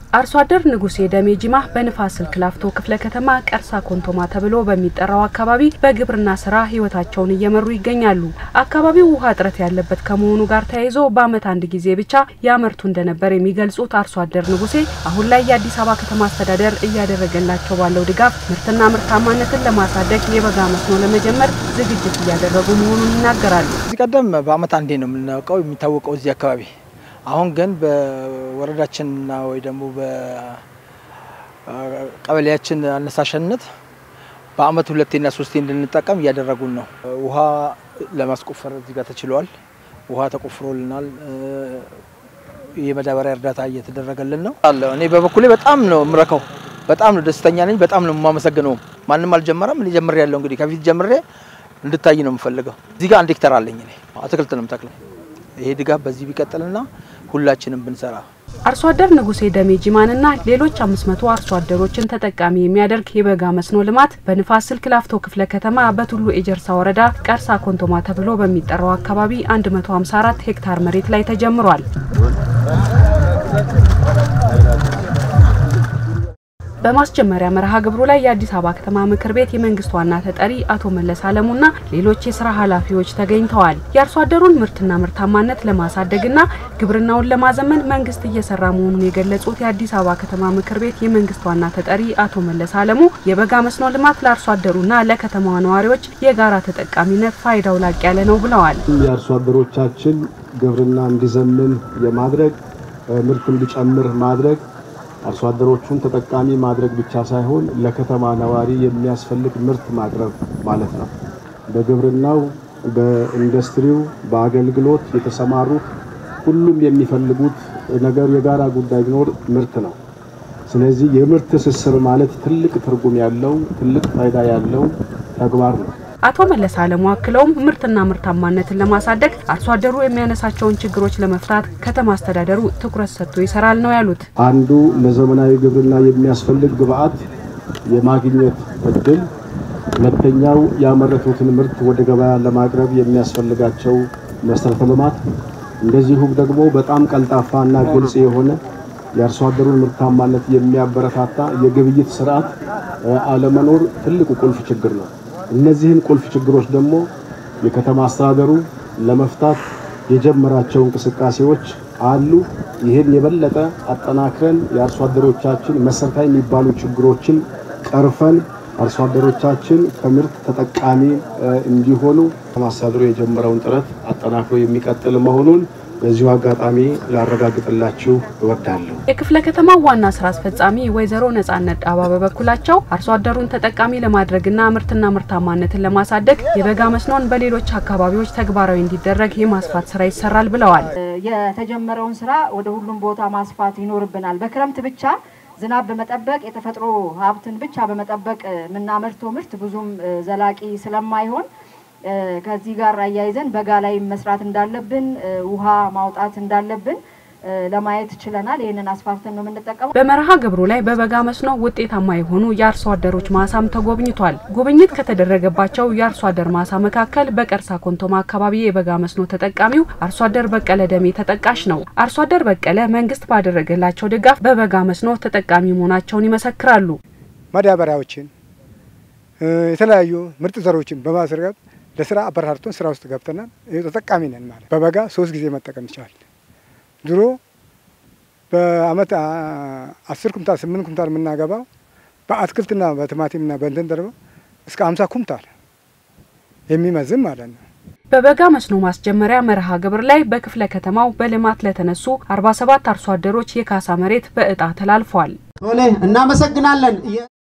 አርሶ አደር ንጉሴ ደሜ ጂማ በንፋስ ስልክ ላፍቶ ክፍለ ከተማ ቀርሳ ኮንቶማ ተብሎ በሚጠራው አካባቢ በግብርና ስራ ህይወታቸውን እየመሩ ይገኛሉ። አካባቢው ውሃ እጥረት ያለበት ከመሆኑ ጋር ተያይዞ በዓመት አንድ ጊዜ ብቻ ያመርቱ እንደነበር የሚገልጹት አርሶ አደር ንጉሴ አሁን ላይ የአዲስ አበባ ከተማ አስተዳደር እያደረገላቸው ባለው ድጋፍ ምርትና ምርታማነትን ለማሳደግ የበጋ መስኖ ለመጀመር ዝግጅት እያደረጉ መሆኑን ይናገራሉ። እዚህ ቀደም በዓመት አንዴ ነው የምናውቀው የሚታወቀው እዚህ አካባቢ አሁን ግን በወረዳችንና ወይ ደግሞ በቀበሌያችን አነሳሽነት በአመት ሁለቴና ሶስቴ እንድንጠቀም እያደረጉን ነው። ውሃ ለማስቆፈር እዚህ ጋር ተችሏል። ውሃ ተቆፍሮልናል። የመዳበሪያ እርዳታ እየተደረገልን ነው አለ። እኔ በበኩሌ በጣም ነው የምረካው። በጣም ነው ደስተኛ ነኝ። በጣም ነው የማመሰግነው። ማንም አልጀመረም። እኔ ጀምሬ ያለው እንግዲህ ከፊት ጀምሬ እንድታይ ነው የምፈልገው። እዚህ ጋር አንድ ሄክታር አለኝ እኔ አትክልት ነው የምተክለው። ይሄ ድጋፍ በዚህ ቢቀጥልና ሁላችንም ብንሰራ አርሶ አደር ንጉሴ ደሜ ጂማንና ሌሎች 500 አርሶ አደሮችን ተጠቃሚ የሚያደርግ የበጋ መስኖ ልማት በንፋስ ስልክ ላፍቶ ክፍለ ከተማ በቱሉ ኤጀርሳ ወረዳ ቀርሳ ኮንቶማ ተብሎ በሚጠራው አካባቢ 154 ሄክታር መሬት ላይ ተጀምሯል። በማስጀመሪያ መርሃ ግብሩ ላይ የአዲስ አበባ ከተማ ምክር ቤት የመንግስት ዋና ተጠሪ አቶ መለስ አለሙና ሌሎች የስራ ኃላፊዎች ተገኝተዋል። የአርሶ አደሩን ምርትና ምርታማነት ለማሳደግና ግብርናውን ለማዘመን መንግስት እየሰራ መሆኑን የገለጹት የአዲስ አበባ ከተማ ምክር ቤት የመንግስት ዋና ተጠሪ አቶ መለስ አለሙ የበጋ መስኖ ልማት ለአርሶ አደሩና ለከተማዋ ነዋሪዎች የጋራ ተጠቃሚነት ፋይዳው ላቅ ያለ ነው ብለዋል። የአርሶ አደሮቻችን ግብርና እንዲዘምን የማድረግ ምርት እንዲጨምር ማድረግ አርሶ አደሮቹን ተጠቃሚ ማድረግ ብቻ ሳይሆን ለከተማ ነዋሪ የሚያስፈልግ ምርት ማቅረብ ማለት ነው። በግብርናው፣ በኢንዱስትሪው፣ በአገልግሎት የተሰማሩት ሁሉም የሚፈልጉት ነገር የጋራ ጉዳይ ቢኖር ምርት ነው። ስለዚህ የምርት ትስስር ማለት ትልቅ ትርጉም ያለው ትልቅ ፋይዳ ያለው ተግባር ነው። አቶ መለስ አለሙ አክለውም ምርትና ምርታማነትን ለማሳደግ አርሶ አደሩ የሚያነሳቸውን ችግሮች ለመፍታት ከተማ አስተዳደሩ ትኩረት ሰጥቶ ይሰራል ነው ያሉት። አንዱ ለዘመናዊ ግብርና የሚያስፈልግ ግብዓት የማግኘት እድል፣ ሁለተኛው ያመረቱትን ምርት ወደ ገበያ ለማቅረብ የሚያስፈልጋቸው መሰረተ ልማት፣ እንደዚሁም ደግሞ በጣም ቀልጣፋና ግልጽ የሆነ የአርሶ አደሩን ምርታማነት የሚያበረታታ የግብይት ስርዓት አለመኖር ትልቁ ቁልፍ ችግር ነው። እነዚህን ቁልፍ ችግሮች ደግሞ የከተማ አስተዳደሩ ለመፍታት የጀመራቸው እንቅስቃሴዎች አሉ። ይህን የበለጠ አጠናክረን የአርሶ አደሮቻችን መሰረታዊ የሚባሉ ችግሮችን ቀርፈን አርሶ አደሮቻችን ከምርት ተጠቃሚ እንዲሆኑ ከተማ አስተዳደሩ የጀመረውን ጥረት አጠናክሮ የሚቀጥል መሆኑን በዚሁ አጋጣሚ ላረጋግጥላችሁ እወዳለሁ። የክፍለ ከተማው ዋና ስራ አስፈጻሚ ወይዘሮ ነጻነት ዳባ በበኩላቸው አርሶ አደሩን ተጠቃሚ ለማድረግና ምርትና ምርታማነትን ለማሳደግ የበጋ መስኖን በሌሎች አካባቢዎች ተግባራዊ እንዲደረግ የማስፋት ስራ ይሰራል ብለዋል። የተጀመረውን ስራ ወደ ሁሉም ቦታ ማስፋት ይኖርብናል። በክረምት ብቻ ዝናብ በመጠበቅ የተፈጥሮ ሀብትን ብቻ በመጠበቅ የምናመርተው ምርት ብዙም ዘላቂ ስለማይሆን ከዚህ ጋር አያይዘን በጋ ላይ መስራት እንዳለብን ውሃ ማውጣት እንዳለብን ለማየት ችለናል። ይህንን አስፋፍተን ነው የምንጠቀመው። በመርሃ ግብሩ ላይ በበጋ መስኖ ውጤታማ የሆኑ የአርሶ አደሮች ማሳም ተጎብኝቷል። ጉብኝት ከተደረገባቸው የአርሶ አደር ማሳ መካከል በቀርሳ ኮንቶማ አካባቢ የበጋ መስኖ ተጠቃሚው አርሶ አደር በቀለ ደሜ ተጠቃሽ ነው። አርሶ አደር በቀለ መንግስት ባደረገላቸው ድጋፍ በበጋ መስኖ ተጠቃሚ መሆናቸውን ይመሰክራሉ። ማዳበሪያዎችን፣ የተለያዩ ምርጥ ዘሮችን በማስረጋት ለስራ አበረታቶን ስራ ውስጥ ገብተናል። ተጠቃሚ ነን ማለት በበጋ ሶስት ጊዜ መጠቀም ይቻላል። ድሮ በአመት አስር ኩምታል ስምንት ኩምታል የምናገባው በአትክልትና በቲማቲምና በእንትን ደርበው እስከ አምሳ ኩምታል የሚመዝን ማለት ነው። በበጋ መስኖ ማስጀመሪያ መርሃ ግብር ላይ በክፍለ ከተማው በልማት ለተነሱ 47 አርሶ አደሮች የካሳ መሬት በእጣ ተላልፏል። እናመሰግናለን።